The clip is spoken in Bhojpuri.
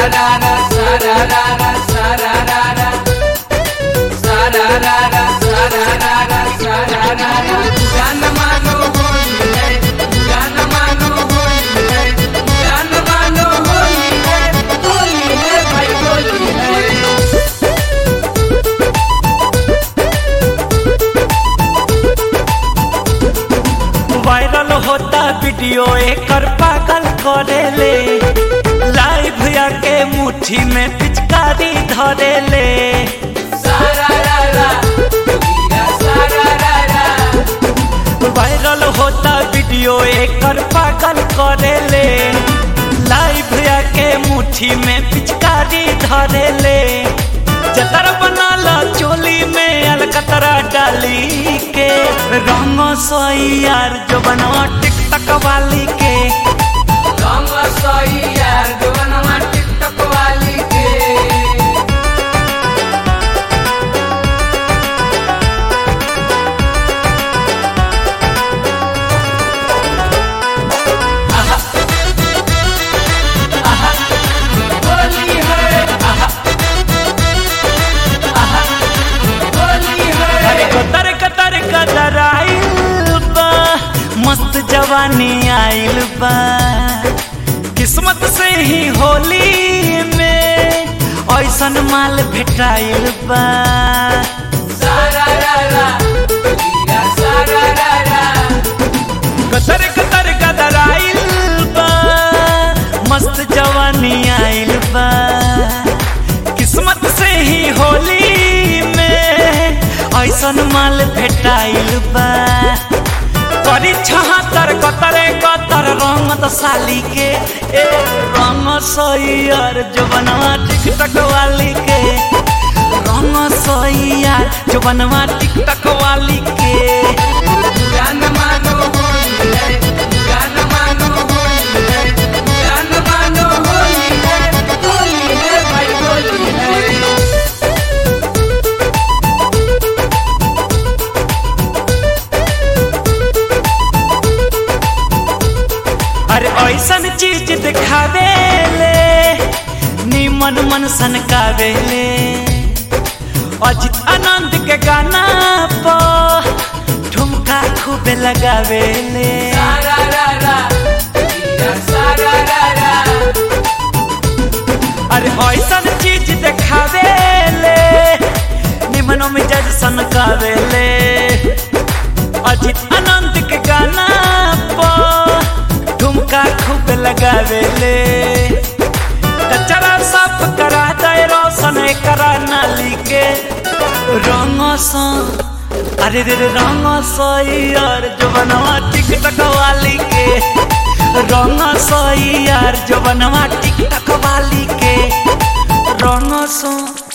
Sararara, sararara, sararara. Sararara, sararara, sararara. जान मानो होली है, जान मानो होली है, जान मानो होली है, होली है भाई होली है। वायरल होता वीडियो एकर पागल करेले लाइव आके मुट्ठी में पिचकारी धरेले सारारारा, वीरा सारारारा। वायरल होता वीडियो एकर पागल करेले लाइव आके मुट्ठी में पिचकारी धरेले जतर बनाला चोली में अलकतरा डाली के रंग सोई यार जो बनवा टिकटक वाली के रंग सोई यार जवनमा टिकटक वाली के होली है होली है अरे कतर कतर कतर आइल बा मस्त जवानी आइल बा किस्मत से ही होली में ऐसन माल भेटाइल बा सारारारा, वीरा सारारारा। कतर कतर कतर आइल बा मस्त जवानी आइल बा किस्मत से ही होली में ऐसन माल भेटाइल बा करी छहत्तर कतरे कतर रंगत साली के ए रंग सैयर जो बनवा टिकटक वाली के रंग सैयर जो बनवा टिकटक वाली के जान मानो होली है, जान मानो होली है, जान मानो होली है, होली है भाई होली है। अरे ऐसन चीज दिखावे ले निमन मन सनकावेले अजित आनंद के गाना पर ठुमका खूबे लगावेले सारारारा, वीरा सारारारा। अरे ऐसन चीज दिखावे ले निमन मिजाज सनकावेले अजित आनंद के गाना पर ठुमका खूब लगावेले कचरा साफ करा दे रोशन करा नाली के रंग सा अरे रे रे रंग सैयर जो बनवा टिकटक वाली के रंग सैयर जो बनवा टिकटक वाली के रंग सा